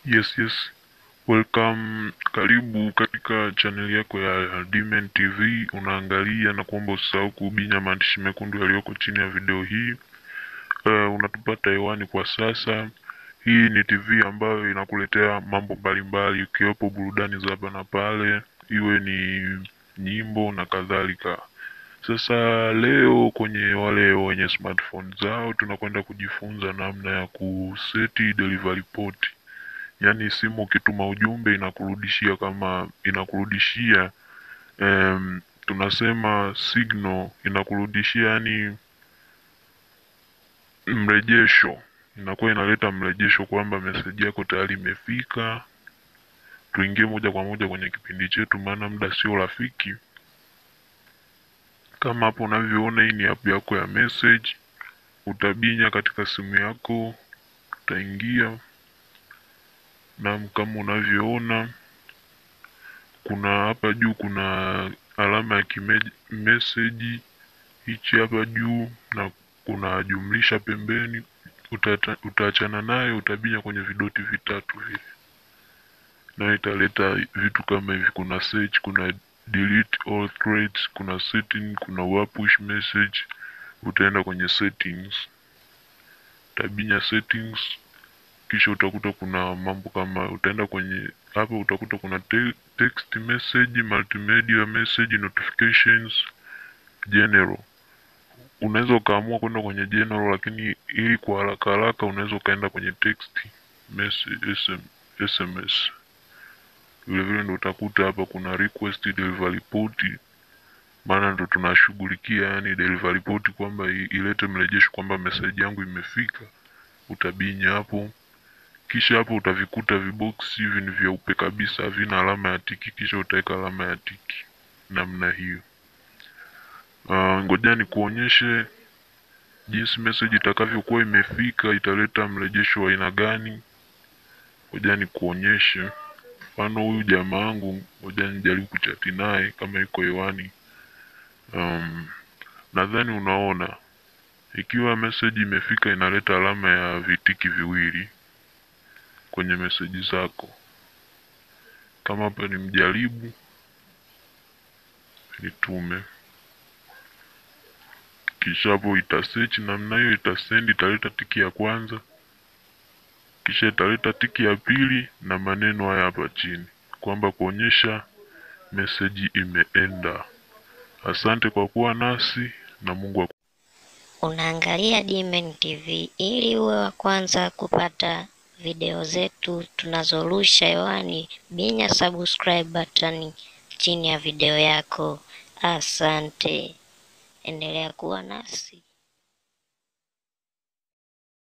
Yes, yes. Welcome, karibu katika channel yako ya Dmen TV. Unaangalia na kuomba usisahau kubinya maandishi mekundu yaliyoko chini ya video hii. Uh, unatupata hewani kwa sasa. Hii ni TV ambayo inakuletea mambo mbalimbali ikiwepo burudani za hapa na pale, iwe ni nyimbo na kadhalika. Sasa leo kwenye wale wenye smartphone zao tunakwenda kujifunza namna ya kuseti delivery port yaani simu ukituma ujumbe inakurudishia kama inakurudishia em, tunasema signal inakurudishia yani mrejesho inakuwa inaleta mrejesho kwamba meseji yako tayari imefika tuingie moja kwa moja kwenye kipindi chetu maana muda sio rafiki kama hapo unavyoona hii ni app yako ya message utabinya katika simu yako utaingia na kama unavyoona kuna hapa juu kuna alama ya kimeseji hichi hapa juu na kuna jumlisha pembeni Utata- utaachana nayo utabinya kwenye vidoti vitatu vile na italeta vitu kama hivi kuna search kuna delete all threads kuna setting kuna wa push message utaenda kwenye settings utabinya settings kisha utakuta kuna mambo kama utaenda kwenye hapa utakuta kuna te text message multimedia message notifications general unaweza ukaamua kwenda kwenye general lakini ili kwa haraka haraka unaweza ukaenda kwenye text message SM, sms vile vile ndo utakuta hapa kuna request delivery port maana ndo tunashughulikia yani delivery port kwamba i- ilete mrejesho kwamba message yangu imefika utabinya hapo kisha hapo utavikuta viboksi hivi ni vyeupe kabisa havina alama ya tiki kisha utaweka alama ya tiki namna hiyo uh, ngoja nikuonyeshe jinsi message itakavyokuwa imefika italeta mrejesho wa aina gani ngoja nikuonyeshe mfano huyu jamaa wangu ngoja nijaribu kuchati naye kama yuko hewani um, nadhani unaona ikiwa message imefika inaleta alama ya vitiki viwili kwenye meseji zako kama hapa ni mjaribu nitume kisha hapo itasearch namna hiyo itasend italeta tiki ya kwanza kisha italeta tiki ya pili na maneno haya hapa chini kwamba kuonyesha meseji imeenda asante kwa kuwa nasi na mungu aku Unaangalia Dmen TV ili uwe wa kwanza kupata video zetu tunazorusha hewani. Binya subscribe button chini ya video yako. Asante, endelea kuwa nasi.